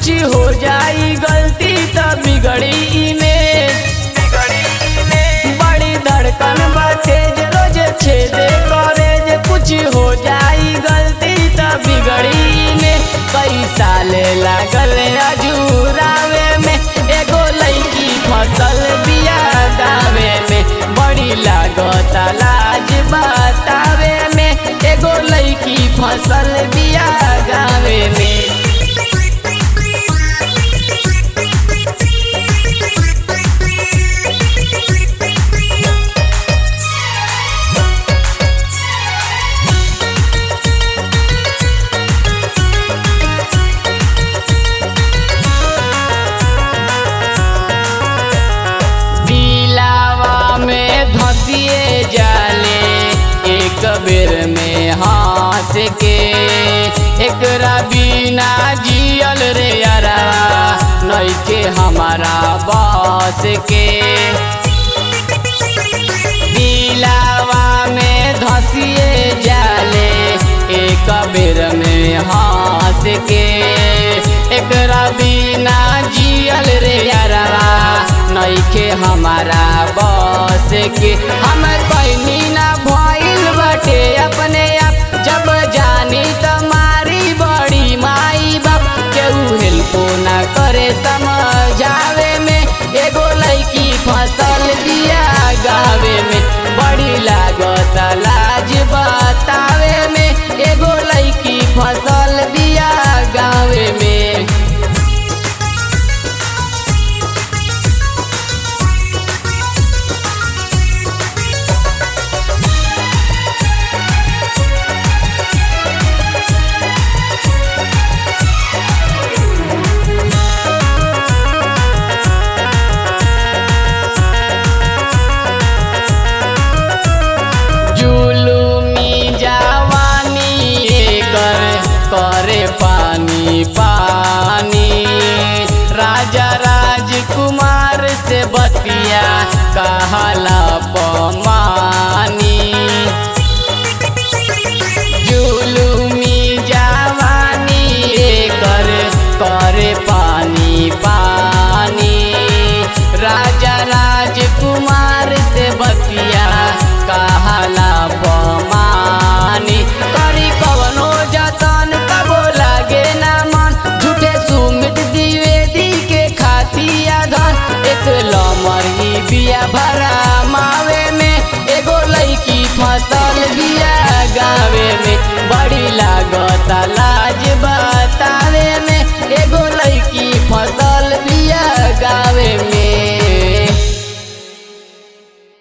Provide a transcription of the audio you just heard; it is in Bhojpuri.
कुछ हो जाई गलती त बिगड़ी में बड़ी धड़कन बाटे जे रोज छेदे करे जे कुछ हो जाई गलती त बिगड़ी में कई साल लागल अजूरावे में एगो लईकी फसल बिया दावे में बड़ी लागत लाज बतावे में एगो लईकी फसल बिया गावे में दिलावा में धसिए जाले एक बेर में हंस के एकरा बिना जियल रे अरवा नइखे हमारा बस के दिलावा में धसिए जाले एक बेर में हंस के एकरा बिना जियल रे अरवा नइखे हमारा बस के हम कैनी ना भइल बटे अपने आप जब जानी त मारी बड़ी माई बाप केहू हेल्पो ना करे समझावे में एगो लईकी फसल दिया गावे में बड़ी लागत लाज बतावे में एगो लईकी फसल दिया गावे में जुलुमी जवानी एकर करे पानी पानी राजा राजकुमार से बतिया कहला पमानी जुलुमी जवानी एकर करे पानी पानी राजा राजकुमार से बतिया कहला पमानी करी कवनो जतन कबो लागे ना मन झूठे सुमित द्विवेदी के खातिया धन एक लमरी बिया भरा मावे में एगो लईकी फसल बिया गावे में बड़ी लागत ला